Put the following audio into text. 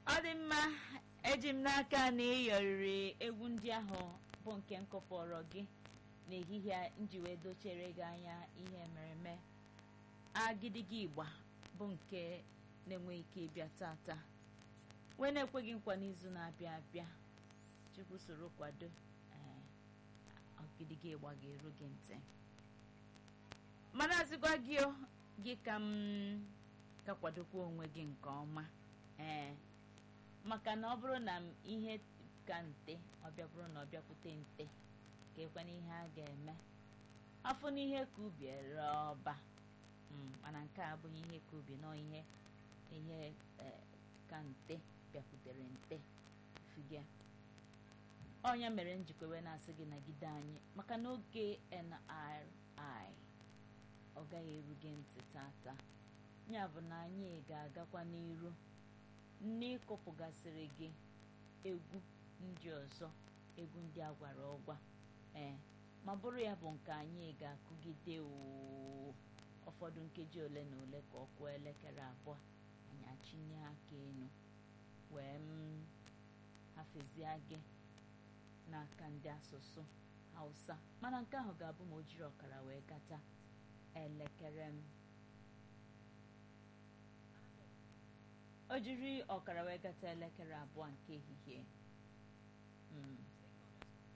ọ dị mma eji m n'aka na ịyọrịrị egwu ndị ahụ bụ nke m kọpọrọ gị n'ehihie a nji wee dochere gị anya ihe mereme agidigi igba bụ nke na-enweghị ike ịbịa tata wee na-ekweghị nkwa n'izu na-abịa abịa chukwu soro kwado ee agidigi ịgba ga-eru gị ntị mana azịgwa gị o, gị ka m ka kwadokwa onwe gị nke ọma ee maka na ọ bụrụ na m ihe ka nte ọ bịa bụrụ na ọ bịakwute nte ka ekwana ihe a ga-eme afọ n'ihe ka ubi ere ọba Mm, mana nke a abụghị ihe ka ubi nọ ihe ihe eh, ka nte bịakwutere nte figa ọnya mere njikwewe na-asị gị nagide anyị maka n'oge NRI ọ gaghị eru gị ntị tata ya bụ na anyị ga-agakwa n'iru n'ịkụpụgasịrị gị egwu ndị ọzọ egwu ndị a gwara ọgwa ee ma bụrụ ya bụ nke anyị ga-akụgide oo ụfọdụ nkeji ole na ole ka ọ kụọ elekere abụọ anyị achịnye aka enu wee m hafezie gị n'aka ndị asụsụ hausa mana nke ahụ ga-abụ ma o jiri ọkara wee gata elekere m o jiri ọkara wee gata elekere abụọ nke ehihie mm.